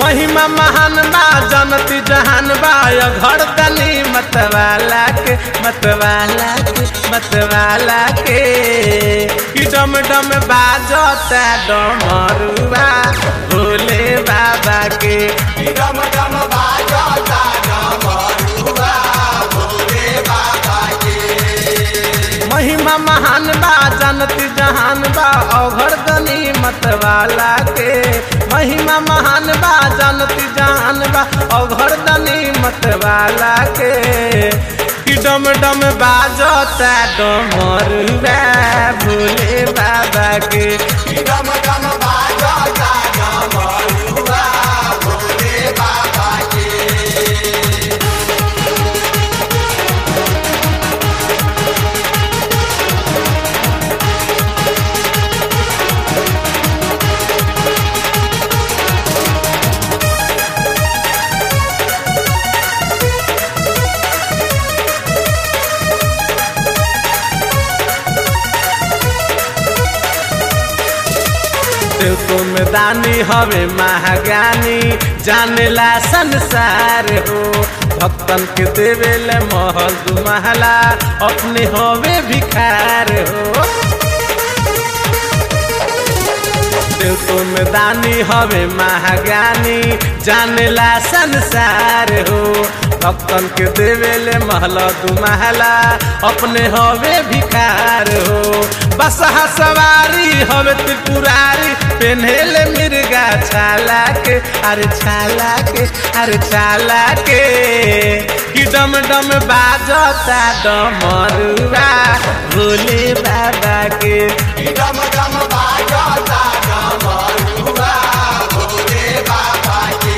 महिमा महान बा जनती जहान बा यो घर तनी मतवाला के मतवाला के मतवाला के कि डम डम बाजता डमरुआ भोले बाबा के डम डम बाजता डमरुआ भोले बाबा के महिमा महान बा जनती जहान बा अघर दनी मतवाला के महिमा महान बा जनती जहान बा अघर दनी मतवाला के कि डम डम बाजता डमरुआ भोले बाबा के डम डम बाजता डमरुआ भोले बाबा के देव तुम दानी हवे महाज्ञानी जानेला संसार हो भक्तन के देवेले महल दू महला अपने हवे भिखार हो देव तुम दानी हवे महाज्ञानी जानेला संसार हो भक्तन के देवेले महल दू महला अपने हवे भिखार हो बसहा सवारी हवे त्रिपुरारी पेन्हेले मिर्गा छाला के अरे छाला के अरे छाला के कि डम डम बाजता डमरुआ भोले बाबा के डम डम बाजता डमरुआ भोले बाबा के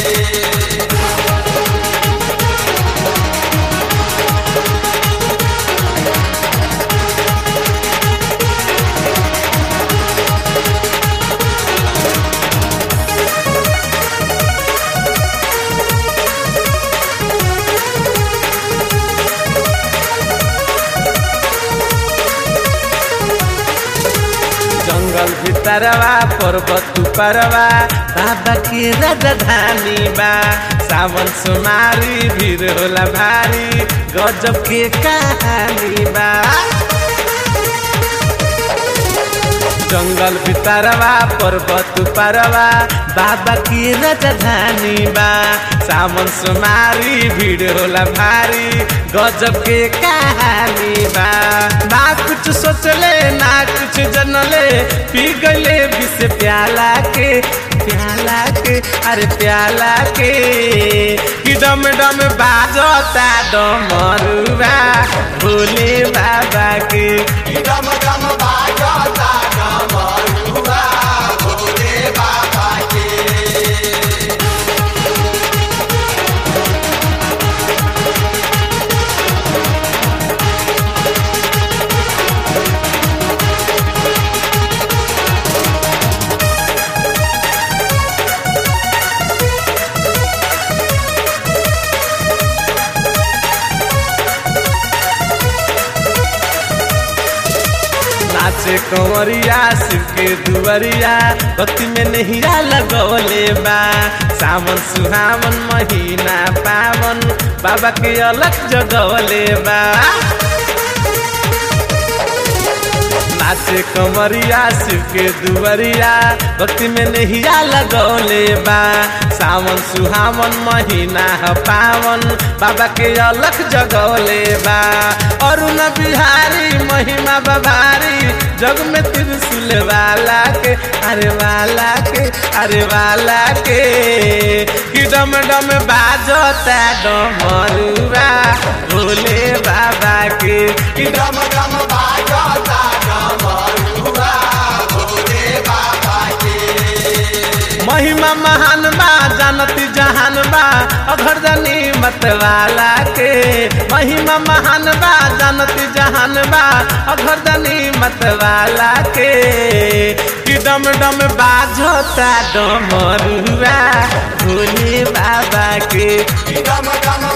जंगल भितरवा पर्वत परवा बाबा के राजधानी बा सावन सुमारी भीड़ होला भारी गजब के कहानी बा जंगल भितरवा पर्वत परवा बाबा की राजधानी बा सावन सुमारी भीड़ होला भारी गजब के कहानी बा ना कुछ सोचले ना कुछ जनले पी गले विष प्याला के प्याला के अरे प्याला के कि डम डम बाजता डमरुआ भोले बाबा के डम डम बाजता डमरुआ भोले बाबा के नाचे कंवरिया शिव के दुवरिया भक्ति में नहिया लगौले बा सावन सुहावन महीना पावन बाबा के अलग जगौले बा नाचे कमरिया शिव के दुवरिया भक्ति में नहिया लगौले बा सावन सुहावन महीना ह पावन बाबा के अलग जगौले बा अरुण बिहारी महिमा बभारी जग में त्रिशूल वाला के अरे वाला के अरे वाला के कि डम डम बाजता डमरुआ भोले बाबा के कि डम डम बाजता डमरुआ भोले बाबा के महिमा महान बा जानती जहान बा अघरदनी मतवाला के महिमा महान बा जानती जहान बा अघरदनी मतवाला के कि डम डम बाजता डमरुआ भोले बाबा के डम डम